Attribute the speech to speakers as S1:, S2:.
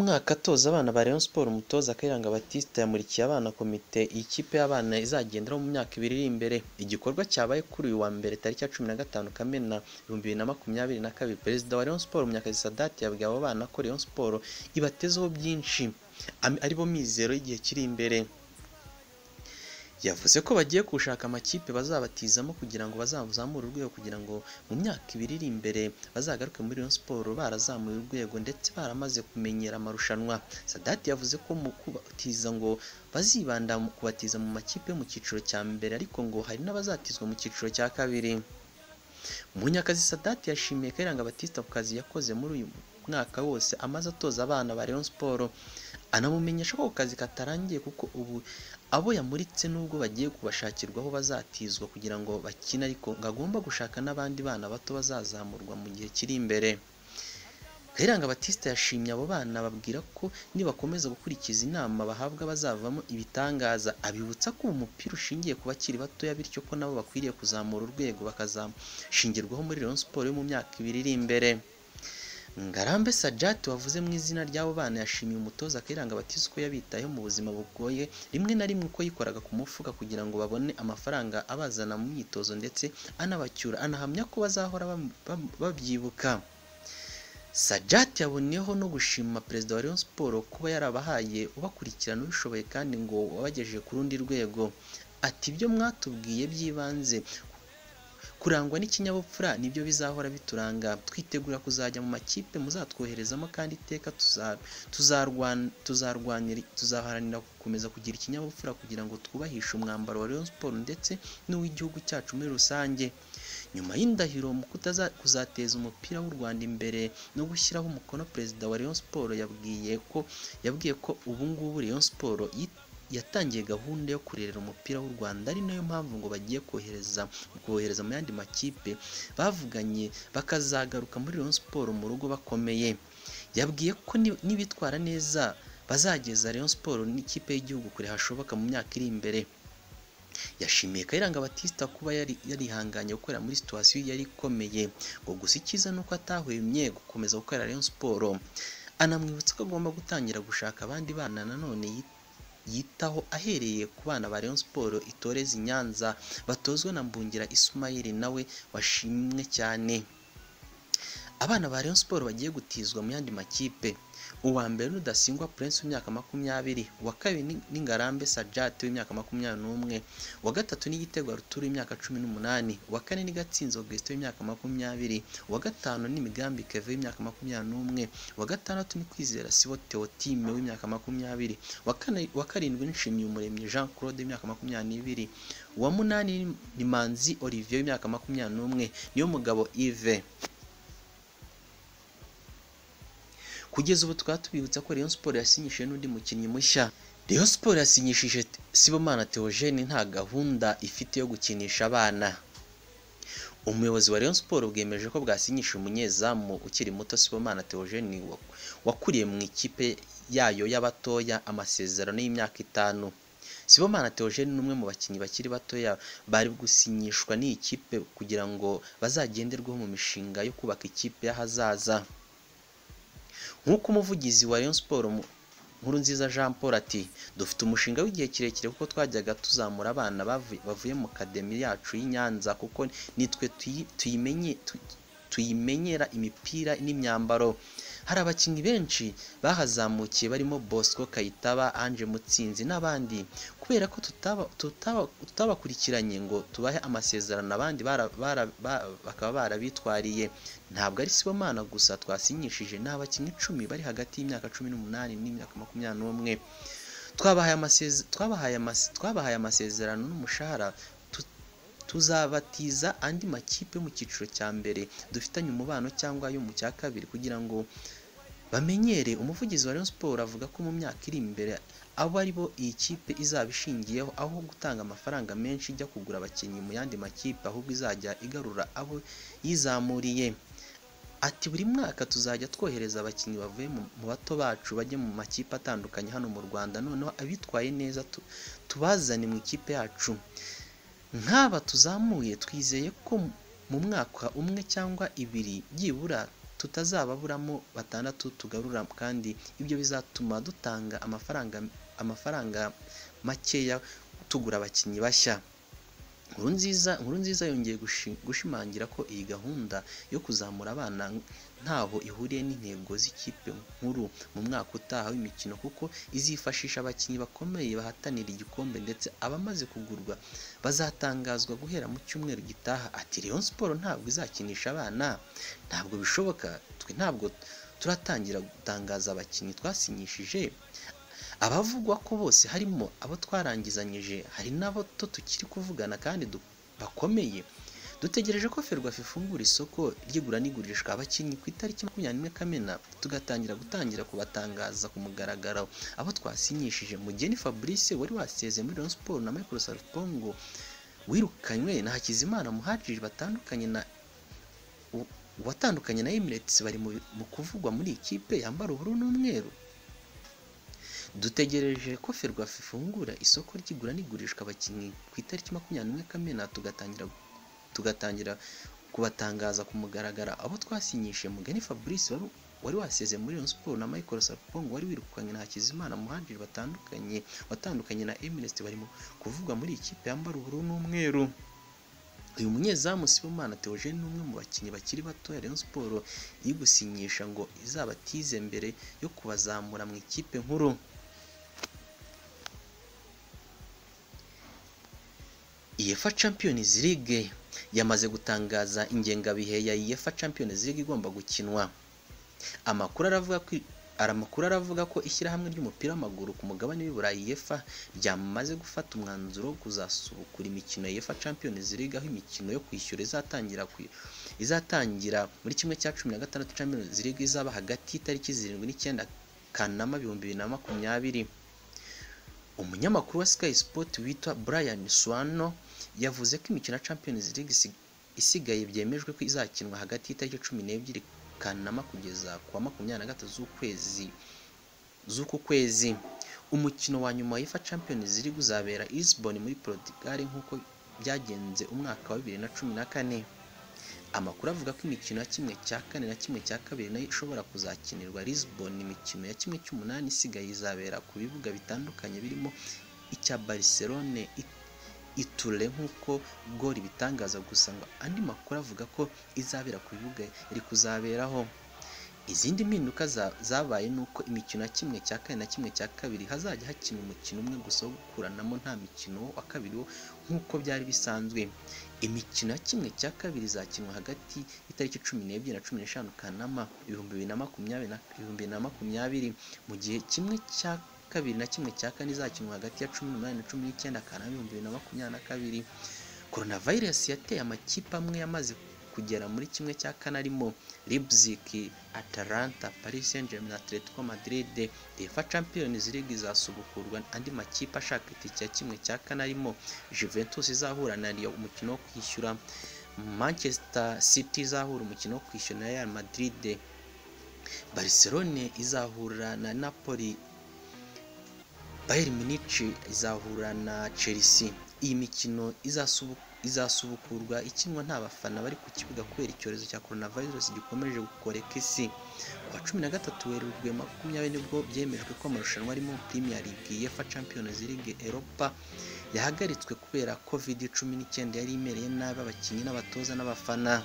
S1: mwaka atoza abana ba Rayon Sports umutoza Kayiranga Baptiste yamurikiye abana komite iyi kipe y'abana izagenderaho mu myaka ibiri iri imbere igikorwa cyabaye kuri uyu wa mbere tariki ya cumi na gatanu Kamena ibihumbi bibiri na makumyabiri na kabiri Perezida wa Rayon Sports Munyakazi Sadat yabwiye abo bana ko Rayon Sports ibatezeho byinshi aribo mizero y'igihe kiri imbere yavuze ko bagiye gushaka amakipe bazabatizamo kugira ngo bazamuzamure urwego kugira ngo mu myaka ibiri iri imbere bazagaruke muri Rayon Sports barazamuye urwego ndetse baramaze kumenyera amarushanwa Sadati yavuze ko mu kubatiza ngo bazibanda mu kubatiza mu makipe yo mu cyiciro cya mbere ariko ngo hari n'abazatizwa mu cyiciro cya kabiri Munyakazi Sadati yashimiye Kayiranga Batista ku kazi yakoze muri uyu mwaka wose amaze atoza abana ba Rayon Sports anamumenyesha ko kazi katarangiye kuko ubu abo yamuritse nubwo bagiye kubashakirwaho bazatizwa kugira ngo bakine ariko ngo agomba gushaka n'abandi bana bato bazazamurwa mu gihe kiri imbere Kayiranga Batista yashimye abo bana babwira ko nibakomeza gukurikiza inama bahabwa bazavamo ibitangaza abibutsa ko umupira ushingiye ku bakiri batoya bityo ko nabo bakwiriye kuzamura urwego bakazashingirwaho muri Rayon Sports yo mu myaka ibiri iri imbere Ngarambe Sajati wavuze mu izina ry'abo bana yashimiye umutoza Kayiranga Baptiste ko yabitayeho mu buzima bugoye rimwe na rimwe uko yikoraga ku mufuka kugira ngo babone amafaranga abazana mu myitozo ndetse anabacyura anahamya ko bazahora babyibuka Sajati yaboneyeho no gushima perezida wa Rayon Sports kuba yarabahaye ubakurikirana ubishoboye kandi ngo wabagejeje ku rundi rwego ati ibyo mwatubwiye by'ibanze kurangwa n'ikinyabupfura nibyo bizahora bituranga twitegura kuzajya mu makipe muzatwoherezamo kandi iteka tuzaharanira gukomeza kugira ikinyabupfura kugira ngo twubahishe umwambaro wa Rayon Sports ndetse n'uw'igihugu cyacu muri rusange nyuma y'indahiro mu kuzateza umupira w'u Rwanda imbere no gushyiraho umukono perezida wa Rayon Sports yabwiye ko yabwiye ko ubu ngubu Rayon Sports yatangiye gahunda yo kurerera umupira w'u Rwanda ari nayo mpamvu ngo bagiye kohereza kohereza mu yandi makipe bavuganye bakazagaruka muri Rayon Sports mu rugo bakomeye yabwiye ko nibitwara neza bazageza Rayon Sports n'ikipe y'igihugu kure hashoboka mu myaka iri imbere yashimiye Kayiranga Batista kuba yarihanganye gukorera muri situwasiyo yari ikomeye ngo gusa icyiza ni uko atahwemye gukomeza gukorera Rayon Sports anamwibutsa ko agomba gutangira gushaka abandi bana nanone yita yitaho ahereye ku bana ba Rayon Sports itoreza i Nyanza batozwa na Mbungira Ismail nawe washimwe cyane abana ba Rayon Sports bagiye gutizwa mu yandi makipe uwa mbere n'udasingwa Prince w'imyaka makumyabiri uwa kabiri ni Ngarambe Sajati w'imyaka makumyabiri n'umwe uwa gatatu ni Gitego Arthur w'imyaka cumi n'umunani uwa kane ni Gatsinzi Augustin w'imyaka makumyabiri uwa gatanu ni Migambi Kevin w'imyaka makumyabiri n'umwe uwa gatandatu ni Kwizera Sibo Theotime w'imyaka makumyabiri uwa karindwi ni Nshimyumuremyi Jean Claude w'imyaka makumyabiri uwa munani ni Manzi Olivier w'imyaka makumyabiri n'umwe niyo mugabo Yves kugeza ubu tukaba tubibutsa ko Rayon Sports yasinyishije n'undi mukinnyi mushya Rayon Sports yasinyishije Sibomana Theogene nta gahunda ifite yo gukinisha abana umuyobozi wa Rayon Sports bwemeje ko bwasinyisha umunyezamu ukiri muto Sibomana Theogene wakuriye mu ikipe yayo y'abatoya amasezerano y'imyaka itanu Sibomana Theogene ni umwe mu bakinnyi bakiri batoya bari gusinyishwa n'iyi kipe kugira ngo bazagenderweho mu mishinga yo kubaka ikipe y'ahazaza nk'uko umuvugizi wa Rayon Sports nkuru nziza Jean Paul ati dufite umushinga w'igihe kirekire kuko twajyaga tuzamura abana bavuye mu kademi yacu y'i Nyanza kuko nitwe tuyimenyera imipira n'imyambaro hari abakinnyi benshi bahazamukiye barimo Bosco Kayitaba Ange Mutsinzi n'abandi kubera ko tutabakurikiranye ngo tubahe amasezerano abandi bakaba barabitwariye ntabwo ari Sibomana gusa twasinyishije ni abakinnyi icumi bari hagati y'imyaka cumi n'umunani n'imyaka makumyabiri n'umwe twabahaye amasezerano n'umushahara tuzabatiza andi makipe yo mu cyiciro cya mbere dufitanye umubano cyangwa ayo mu cya kabiri kugira ngo bamenyere umuvugizi wa Rayon Sports avuga ko mu myaka iri imbere abo ari bo iyi kipe izaba ishingiyeho aho gutanga amafaranga menshi ijya kugura abakinnyi mu yandi makipe ahubwo izajya igarura abo yizamuriye ati buri mwaka tuzajya twohereza abakinnyi bavuye mu bato bacu bajya mu makipe atandukanye hano mu Rwanda noneho abitwaye neza tubazane mu ikipe yacu nk'aba tuzamuye twizeye ko mu mwaka umwe cyangwa ibiri byibura tutazababuramo batandatu tugarura kandi ibyo bizatuma dutanga amafaranga amafaranga makeya tugura abakinnyi bashya nkuru nziza yongeye gushimangira ko iyi gahunda yo kuzamura abana ntaho ihuriye n'intego z'ikipe nkuru mu mwaka utaha w'imikino kuko izifashisha abakinnyi bakomeye bahatanira igikombe ndetse abamaze kugurwa bazatangazwa guhera mu cyumweru gitaha ati Rayon siporo ntabwo izakinisha abana ntabwo bishoboka twe ntabwo turatangira gutangaza abakinnyi twasinyishije abavugwa ko bose harimo abo twarangizanyije hari n'abo to tukiri kuvugana kandi bakomeye dutegereje ko ferwafa ifungura isoko ry'igura n'igurishwa abakinnyi ku itariki makumyabiri n'imwe kamena tugatangira gutangira kubatangaza ku mugaragaro abo twasinyishije mugeni fabrice wari wasezeye muri Rayon Sport na Michael Sarpongo wirukanywe na Hakizimana Muhajiri batandukanye na watandukanye na Emirates bari mu kuvugwa muri ikipe yambara ubururu n'umweru dutegereje ko ferwafa ifungura isoko ry'igura n'igurishwa abakinnyi ku itariki makumyabiri n'imwe kamena tugatangira tugatangira kubatangaza ku mugaragara abo twasinyishe mugani fabrice wari waseze muri Rayon Sports na Michael Sarpongo wari wirukanye na Hakizimana Muhadjiri batandukanye watandukanye na Emirates barimo kuvugwa muri ikipe yambara ubururu n'umweru uyu munyezamu Sibomana Theogene ni umwe mu bakinnyi bakiri bato ya Rayon Sports yigusinyisha ngo izabatize mbere yo kubazamura mu ikipe nkuru UEFA Champions League yamaze gutangaza ingengabihe ya UEFA Champions League igomba gukinwa amakuru aravuga ko amakuru aravuga ko ishyirahamwe ry'umupira w'amaguru ku mugabane w'iburayi UEFA ryamaze gufata umwanzuro wo kuzasubukura imikino ya UEFA Champions League aho imikino yo kwishyura izatangira izatangira muri kimwe cya cumi na gatandatu Champions League izaba hagati y'itariki zirindwi n'icyenda Kanama ibihumbi bibiri na makumyabiri umunyamakuru wa Sky Sport witwa Brian Swano yavuze ko imikino ya Champions League isigaye byemejwe ko izakinwa hagati y'itariki cumi n'ebyiri Kanama kugeza ku wa makumyabiri na gatatu z'ukwezi z'uku kwezi umukino wa nyuma w'ifa Champions League uzabera Lisbon muri Portugal nk'uko byagenze umwaka wa bibiri na cumi na kane amakuru avuga ko imikino ya kimwe cya kane na kimwe cya kabiri nayo ishobora kuzakinirwa Lisbon imikino ya kimwe cy'umunani isigaye izabera ku bibuga bitandukanye birimo icya Barcelone iture nk'uko gori ibitangaza gusa ngo andi makuru avuga ko izabera ku bibuga iri kuzaberaho izindi mpinduka zabaye ni uko imikino ya kimwe cya kane na kimwe cya kabiri hazajya hakina umukino umwe gusa wo gukuranamo nta mukino wa kabiri wo nk'uko byari bisanzwe imikino ya kimwe cya kabiri izakinwa hagati y'itariki cumi n'ebyiri na cumi n'eshanu kanama ibihumbi bibiri na makumyabiri ibihumbi bibiri na makumyabiri mu gihe kimwe cya kabiri na kimwe cya kane izakinwa hagati ya cumi n'umunani na cumi n'icyenda kanama ibihumbi bibiri na makumyabiri na kabiri coronavirus yateye amakipe amwe yamaze kugera muri kimwe cya kane arimo Leipzig, Atalanta, Paris Saint-Germain na Atletico Madrid. UEFA Champions League izasubukurwa andi makipe ashaka itike ya kimwe cya kane arimo Juventus izahura na Lyon umukino wo kwishyura, Manchester City izahura umukino wo kwishyura na Real Madrid. Barcelone izahura na Napoli Bayern Munich izahura na Chelsea iyi mikino izasubukurwa ikinwa nta bafana bari ku kibuga kubera icyorezo cya coronavirus gikomeje gukoreka isi ku wa cumi na gatatu werurwe makumyabiri nibwo byemejwe ko amarushanwa arimo Premier League UEFA Champions League Europa yahagaritswe kubera covid cumi n'icyenda yari imereye nabi abakinnyi n'abatoza n'abafana